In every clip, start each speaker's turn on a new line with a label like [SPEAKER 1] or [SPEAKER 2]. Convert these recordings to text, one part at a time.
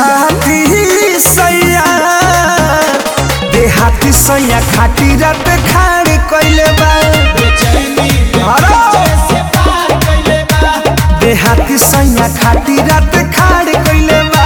[SPEAKER 1] देहाती सैया देहाती सैया खाटी रात खाड़ कइले बा अरे! देहाती सैया खाटी रात खाड़ कइले बा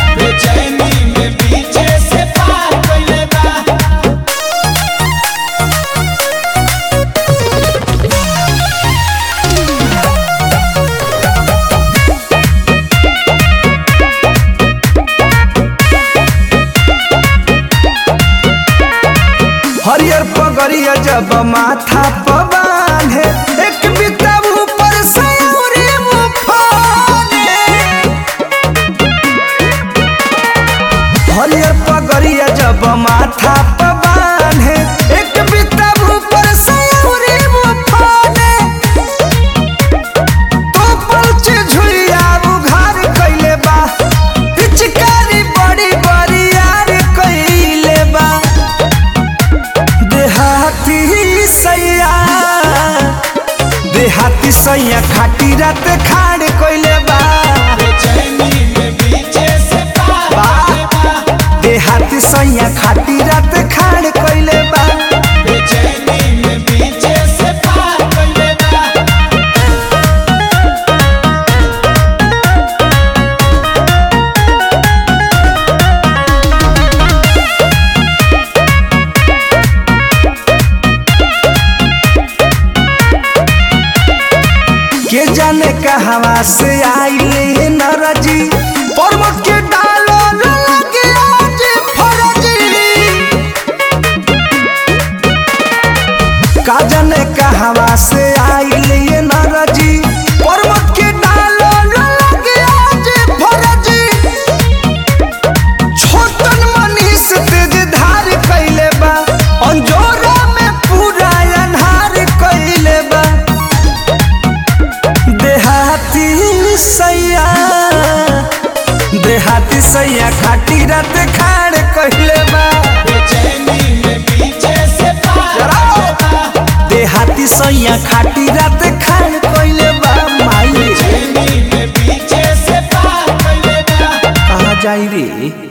[SPEAKER 1] हरियर पगड़िया जब माथा पर बांधे एक बिता ऊपर से उरी मुफाने हरियर पगड़िया जब माथा पर बांधे एक बिता ऊपर से उरी मुफाने तो पलचे झुलिया उघार कइले बा पिचकारी बड़ी बड़ी यार कइले बा देहाती सैया देहाती सैया खाटी रात खाड़ कइले बा देहाती सैया खाटी रात खाड़ कइले बा के जाने कहवा से आइले नरजी पर्वत के डालो लगे आज फरजी का जाने कहवा से आइले नरजी पर्वत के डालो लगे आज फरजी छोटन मनीष तेज धार कइले बा अंजोरा में पूरा अन्हार कइले बा देहाती सैया देहाती सैया खाटी रात खाड़ कइले बा देहाती सैया खाटी रात खाड़ कइले बा माई कहाँ जाई रे